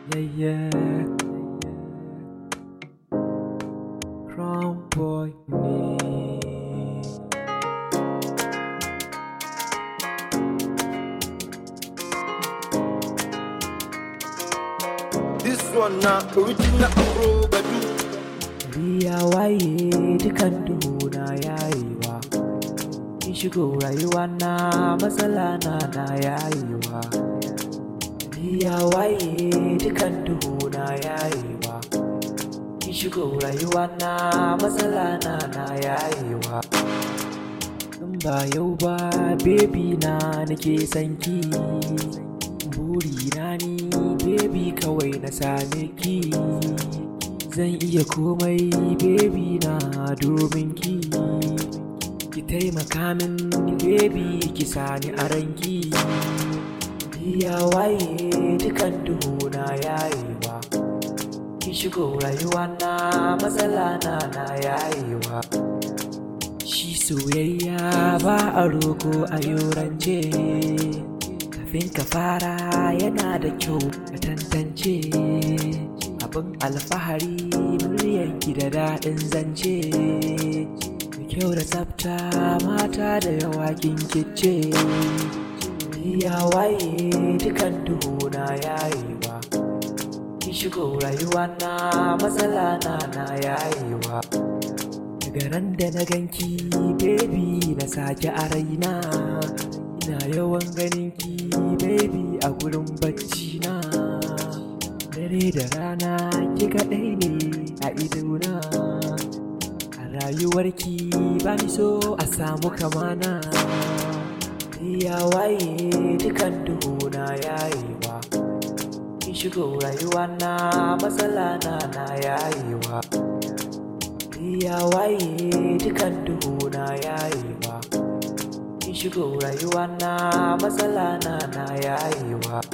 Yeah, yeah. Crown boy ne. This one na original Afro Badu. Riya waye dukan duhuna yayewa. In shigo rayuwa na matsala na na yayewa. Riya waye dukan duhuna yayewa. In shigo rayuwa na matsala na na yayewa. In ba yau ba baby na nake sanki. Burina ni baby kawai na same ki. Zan iya komai baby na domin ki Ki taimaka min baby ki sani a ranki Ya waye dukan duhuna yayewa Ki shigo rayuwa na matsala na na yayewa Shi soyayya ba a roko a yorance Kafin ka fara yana da kyau ka tantance abin alfahari muryarki da daɗin zance da kyau da tsafta mata da yawa kin kice ya waye dukan duhuna yayewa ki shigo rayuwa na matsala na na yayewa daga ran da na ganki baby na sake a raina ina yawan ganinki baby a gurin bacci na dare da rana ki kaɗai ne a idona a rayuwarki ba ni so a samu kamana ya waye dukan duhuna yayewa kin shigo rayuwa na matsala na na yayewa ya waye dukan duhuna yayewa kin shigo rayuwa na matsala na na yayewa